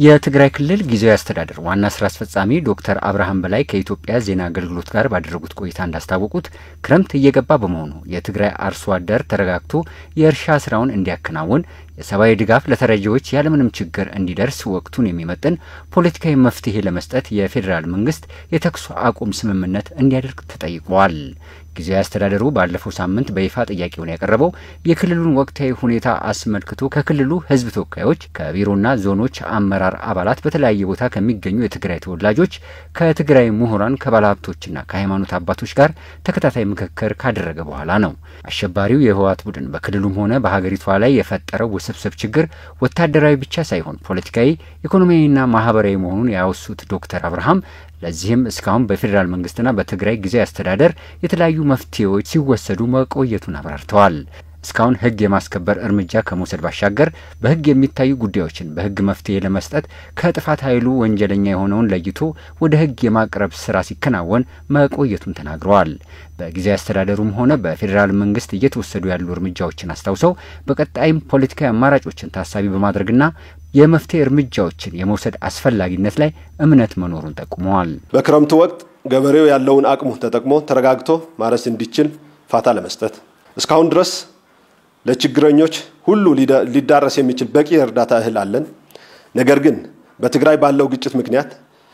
የትግራይ ክልል ጊዜያዊ አስተዳደር ዋና ስራ አስፈጻሚ ዶክተር አብርሃም በላይ ከኢትዮጵያ ዜና አገልግሎት ጋር ባደረጉት ቆይታ እንዳስታወቁት ክረምት እየገባ በመሆኑ የትግራይ አርሶ አደር ተረጋግቶ የእርሻ ስራውን እንዲያከናውን የሰብአዊ ድጋፍ ለተረጂዎች ያለምንም ችግር እንዲደርስ ወቅቱን የሚመጥን ፖለቲካዊ መፍትሄ ለመስጠት የፌዴራል መንግስት የተኩስ አቁም ስምምነት እንዲያደርግ ተጠይቋል። ጊዜያዊ አስተዳደሩ ባለፈው ሳምንት በይፋ ጥያቄውን ያቀረበው የክልሉን ወቅታዊ ሁኔታ አስመልክቶ ከክልሉ ሕዝብ ተወካዮች ከቢሮና ዞኖች አመራር አባላት በተለያየ ቦታ ከሚገኙ የትግራይ ተወላጆች ከትግራይ ምሁራን ከባለሀብቶችና ከሃይማኖት አባቶች ጋር ተከታታይ ምክክር ካደረገ በኋላ ነው። አሸባሪው የህወሓት ቡድን በክልሉም ሆነ በሀገሪቷ ላይ የፈጠረው ውስብስብ ችግር ወታደራዊ ብቻ ሳይሆን ፖለቲካዊ፣ ኢኮኖሚያዊና ማህበራዊ መሆኑን ያወሱት ዶክተር አብርሃም ለዚህም እስካሁን በፌዴራል መንግስትና በትግራይ ጊዜያዊ አስተዳደር የተለያዩ መፍትሄዎች ሲወሰዱ መቆየቱን አብራርተዋል። እስካሁን ህግ የማስከበር እርምጃ ከመውሰድ ባሻገር በህግ የሚታዩ ጉዳዮችን በህግ መፍትሄ ለመስጠት ከጥፋት ኃይሉ ወንጀለኛ የሆነውን ለይቶ ወደ ህግ የማቅረብ ስራ ሲከናወን መቆየቱን ተናግረዋል። በጊዜያዊ አስተዳደሩም ሆነ በፌዴራል መንግስት እየተወሰዱ ያሉ እርምጃዎችን አስታውሰው በቀጣይም ፖለቲካዊ አማራጮችን ታሳቢ በማድረግና የመፍትሄ እርምጃዎችን የመውሰድ አስፈላጊነት ላይ እምነት መኖሩን ጠቁመዋል። በክረምቱ ወቅት ገበሬው ያለውን አቅሙ ተጠቅሞ ተረጋግቶ ማረስ እንዲችል ፋታ ለመስጠት እስካሁን ድረስ ለችግረኞች ሁሉ ሊዳረስ የሚችል በቂ የእርዳታ እህል አለን። ነገር ግን በትግራይ ባለው ግጭት ምክንያት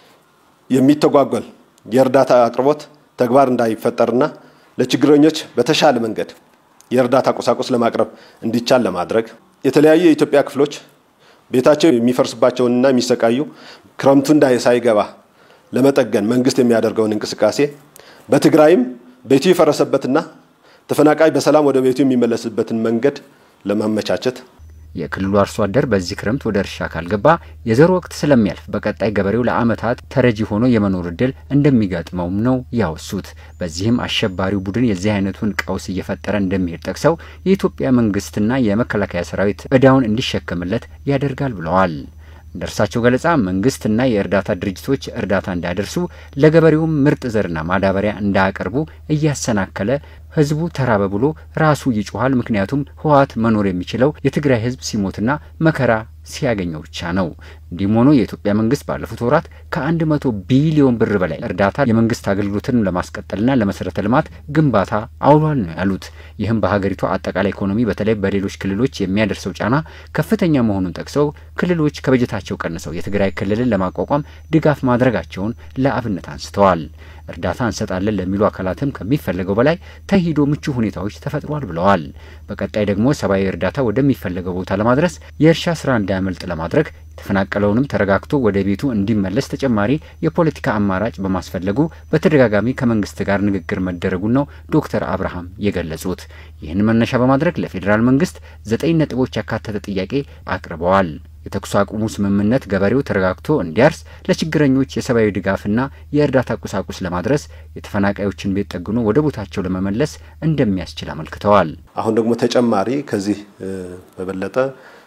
የሚተጓጎል የእርዳታ አቅርቦት ተግባር እንዳይፈጠርና ለችግረኞች በተሻለ መንገድ የእርዳታ ቁሳቁስ ለማቅረብ እንዲቻል ለማድረግ የተለያዩ የኢትዮጵያ ክፍሎች ቤታቸው የሚፈርስባቸውንና የሚሰቃዩ ክረምቱ እንዳይ ሳይገባ ለመጠገን መንግስት የሚያደርገውን እንቅስቃሴ በትግራይም ቤቱ የፈረሰበትና ተፈናቃይ በሰላም ወደ ቤቱ የሚመለስበትን መንገድ ለማመቻቸት የክልሉ አርሶ አደር በዚህ ክረምት ወደ እርሻ ካልገባ የዘር ወቅት ስለሚያልፍ በቀጣይ ገበሬው ለዓመታት ተረጂ ሆኖ የመኖር እድል እንደሚገጥመውም ነው ያወሱት። በዚህም አሸባሪው ቡድን የዚህ አይነቱን ቀውስ እየፈጠረ እንደሚሄድ ጠቅሰው የኢትዮጵያ መንግስትና የመከላከያ ሰራዊት እዳውን እንዲሸከምለት ያደርጋል ብለዋል። እንደ እርሳቸው ገለጻ መንግስትና የእርዳታ ድርጅቶች እርዳታ እንዳያደርሱ ለገበሬውም ምርጥ ዘርና ማዳበሪያ እንዳያቀርቡ እያሰናከለ ህዝቡ ተራበ ብሎ ራሱ ይጮኋል። ምክንያቱም ህወሓት መኖር የሚችለው የትግራይ ህዝብ ሲሞትና መከራ ሲያገኘው ብቻ ነው። እንዲህም ሆኖ የኢትዮጵያ መንግስት ባለፉት ወራት ከአንድ መቶ ቢሊዮን ብር በላይ እርዳታ የመንግስት አገልግሎትን ለማስቀጠልና ለመሰረተ ልማት ግንባታ አውሏል ነው ያሉት። ይህም በሀገሪቷ አጠቃላይ ኢኮኖሚ በተለይ በሌሎች ክልሎች የሚያደርሰው ጫና ከፍተኛ መሆኑን ጠቅሰው ክልሎች ከበጀታቸው ቀንሰው የትግራይ ክልልን ለማቋቋም ድጋፍ ማድረጋቸውን ለአብነት አንስተዋል። እርዳታ እንሰጣለን ለሚሉ አካላትም ከሚፈለገው በላይ ተሂዶ ምቹ ሁኔታዎች ተፈጥሯል ብለዋል። በቀጣይ ደግሞ ሰብአዊ እርዳታ ወደሚፈለገው ቦታ ለማድረስ የእርሻ ስራ እንዳያመልጥ ለማድረግ የተፈናቀለውንም ተረጋግቶ ወደ ቤቱ እንዲመለስ ተጨማሪ የፖለቲካ አማራጭ በማስፈለጉ በተደጋጋሚ ከመንግስት ጋር ንግግር መደረጉን ነው ዶክተር አብርሃም የገለጹት። ይህን መነሻ በማድረግ ለፌዴራል መንግስት ዘጠኝ ነጥቦች ያካተተ ጥያቄ አቅርበዋል። የተኩስ አቁሙ ስምምነት ገበሬው ተረጋግቶ እንዲያርስ፣ ለችግረኞች የሰብአዊ ድጋፍና የእርዳታ ቁሳቁስ ለማድረስ፣ የተፈናቃዮችን ቤት ጠግኖ ወደ ቦታቸው ለመመለስ እንደሚያስችል አመልክተዋል። አሁን ደግሞ ተጨማሪ ከዚህ በበለጠ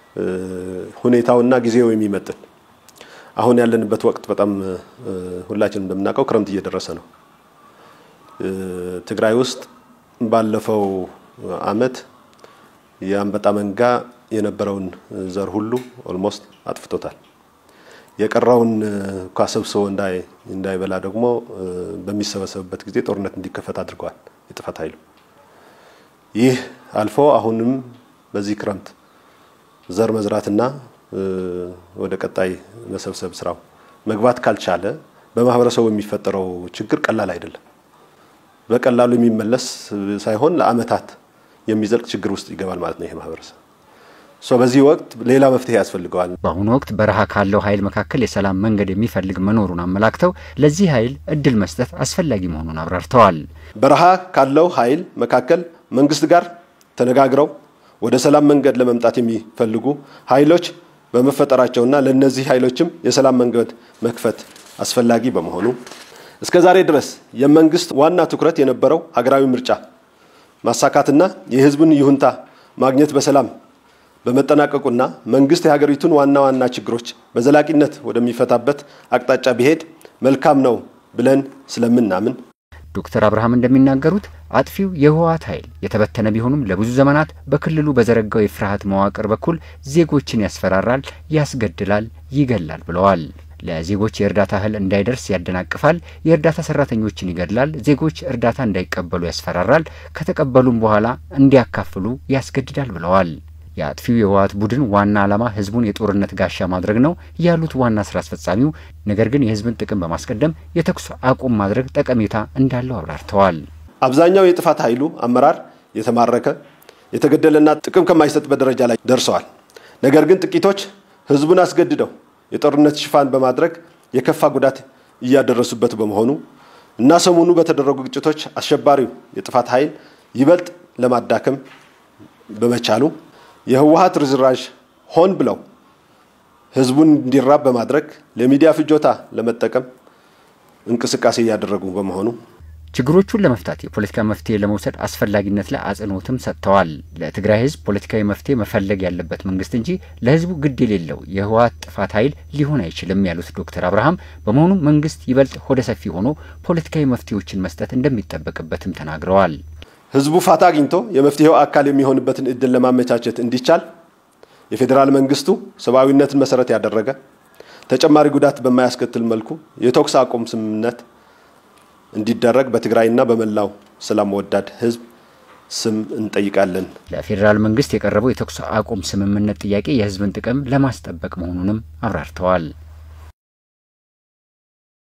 ሁኔታውና ጊዜው የሚመጥን አሁን ያለንበት ወቅት በጣም ሁላችንም እንደምናውቀው ክረምት እየደረሰ ነው። ትግራይ ውስጥ ባለፈው አመት የአንበጣ መንጋ የነበረውን ዘር ሁሉ ኦልሞስት አጥፍቶታል። የቀረውን እንኳ ሰብስቦ እንዳይበላ ደግሞ በሚሰበሰብበት ጊዜ ጦርነት እንዲከፈት አድርገዋል የጥፋት ኃይሉ። ይህ አልፎ አሁንም በዚህ ክረምት ዘር መዝራትና ወደ ቀጣይ መሰብሰብ ስራው መግባት ካልቻለ በማህበረሰቡ የሚፈጠረው ችግር ቀላል አይደለም። በቀላሉ የሚመለስ ሳይሆን ለአመታት የሚዘልቅ ችግር ውስጥ ይገባል ማለት ነው ይሄ ማህበረሰብ። ሶ በዚህ ወቅት ሌላ መፍትሄ ያስፈልገዋል። በአሁኑ ወቅት በረሃ ካለው ኃይል መካከል የሰላም መንገድ የሚፈልግ መኖሩን አመላክተው ለዚህ ኃይል እድል መስጠት አስፈላጊ መሆኑን አብራርተዋል። በረሃ ካለው ኃይል መካከል መንግስት ጋር ተነጋግረው ወደ ሰላም መንገድ ለመምጣት የሚፈልጉ ኃይሎች በመፈጠራቸውና ለእነዚህ ኃይሎችም የሰላም መንገድ መክፈት አስፈላጊ በመሆኑ እስከ ዛሬ ድረስ የመንግስት ዋና ትኩረት የነበረው ሀገራዊ ምርጫ ማሳካትና የህዝብን ይሁንታ ማግኘት በሰላም በመጠናቀቁና መንግስት የሀገሪቱን ዋና ዋና ችግሮች በዘላቂነት ወደሚፈታበት አቅጣጫ ቢሄድ መልካም ነው ብለን ስለምናምን ዶክተር አብርሃም እንደሚናገሩት አጥፊው የህወሓት ኃይል የተበተነ ቢሆኑም ለብዙ ዘመናት በክልሉ በዘረጋው የፍርሃት መዋቅር በኩል ዜጎችን ያስፈራራል፣ ያስገድላል፣ ይገላል ብለዋል። ለዜጎች የእርዳታ እህል እንዳይደርስ ያደናቅፋል፣ የእርዳታ ሰራተኞችን ይገድላል፣ ዜጎች እርዳታ እንዳይቀበሉ ያስፈራራል፣ ከተቀበሉም በኋላ እንዲያካፍሉ ያስገድዳል ብለዋል። የአጥፊው የህወሓት ቡድን ዋና ዓላማ ህዝቡን የጦርነት ጋሻ ማድረግ ነው ያሉት ዋና ስራ አስፈጻሚው፣ ነገር ግን የህዝብን ጥቅም በማስቀደም የተኩስ አቁም ማድረግ ጠቀሜታ እንዳለው አብራርተዋል። አብዛኛው የጥፋት ኃይሉ አመራር የተማረከ የተገደለና ጥቅም ከማይሰጥበት ደረጃ ላይ ደርሰዋል። ነገር ግን ጥቂቶች ህዝቡን አስገድደው የጦርነት ሽፋን በማድረግ የከፋ ጉዳት እያደረሱበት በመሆኑ እና ሰሞኑ በተደረጉ ግጭቶች አሸባሪው የጥፋት ኃይል ይበልጥ ለማዳከም በመቻሉ የህወሓት ርዝራዥ ሆን ብለው ህዝቡን እንዲራብ በማድረግ ለሚዲያ ፍጆታ ለመጠቀም እንቅስቃሴ እያደረጉ በመሆኑ ችግሮቹን ለመፍታት የፖለቲካ መፍትሄ ለመውሰድ አስፈላጊነት ላይ አጽንኦትም ሰጥተዋል። ለትግራይ ህዝብ ፖለቲካዊ መፍትሄ መፈለግ ያለበት መንግስት እንጂ ለህዝቡ ግድ የሌለው የህወሓት ጥፋት ኃይል ሊሆን አይችልም ያሉት ዶክተር አብርሃም በመሆኑ መንግስት ይበልጥ ሆደ ሰፊ ሆኖ ፖለቲካዊ መፍትሄዎችን መስጠት እንደሚጠበቅበትም ተናግረዋል። ህዝቡ ፋታ አግኝቶ የመፍትሄው አካል የሚሆንበትን እድል ለማመቻቸት እንዲቻል የፌዴራል መንግስቱ ሰብአዊነትን መሰረት ያደረገ ተጨማሪ ጉዳት በማያስከትል መልኩ የተኩስ አቁም ስምምነት እንዲደረግ በትግራይና በመላው ሰላም ወዳድ ህዝብ ስም እንጠይቃለን። ለፌዴራል መንግስት የቀረበው የተኩስ አቁም ስምምነት ጥያቄ የህዝብን ጥቅም ለማስጠበቅ መሆኑንም አብራርተዋል።